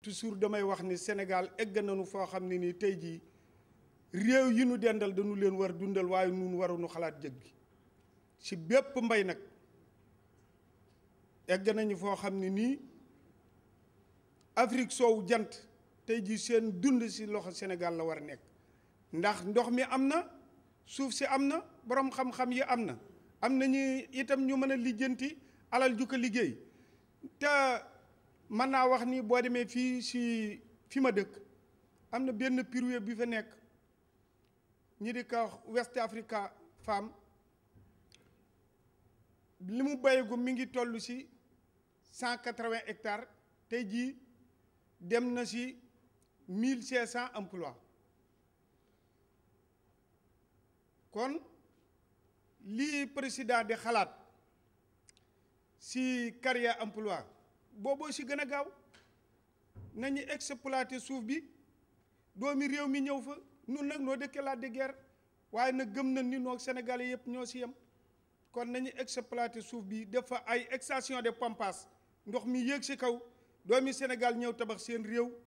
toujours damay wax ni Sénégal egg nañu foo xam ne nii tey jii réew yi nu dendal dañu leen war dundal waaye nun waruñu xalaat jëg gi ci bépp mbay nag egg nañu foo xam ne nii Afrique soowu jant tey jii seen dund ci loxo Sénégal la war a nekk ndax ndox mi am na suuf si am na boroom xam-xam yi am na am nañu itam ñu mën a lijjanti alal ju ko liggéey te mën naa wax ni boo demee fii si fi ma dëkk am na benn privé bi fa nekk ñi di ko West Africa Farm li mu béyegu mi ngi toll si cent quatre-vingts hectares tey jii dem na si mille cinq cent emplois kon lii président di xalaat si carrière emploi booboo si gën a gaaw nañu exploiter suuf bi doomi réew mi ñëw fa nun nag noo dëkkee la de guerre waaye nag gëm na ni noo Sénégalais yëpp ñoo si yem kon nañu exploiter suuf bi def fa ay station de pompage ndox mi yéeg si kaw doomi Sénégal ñëw tabax seen réew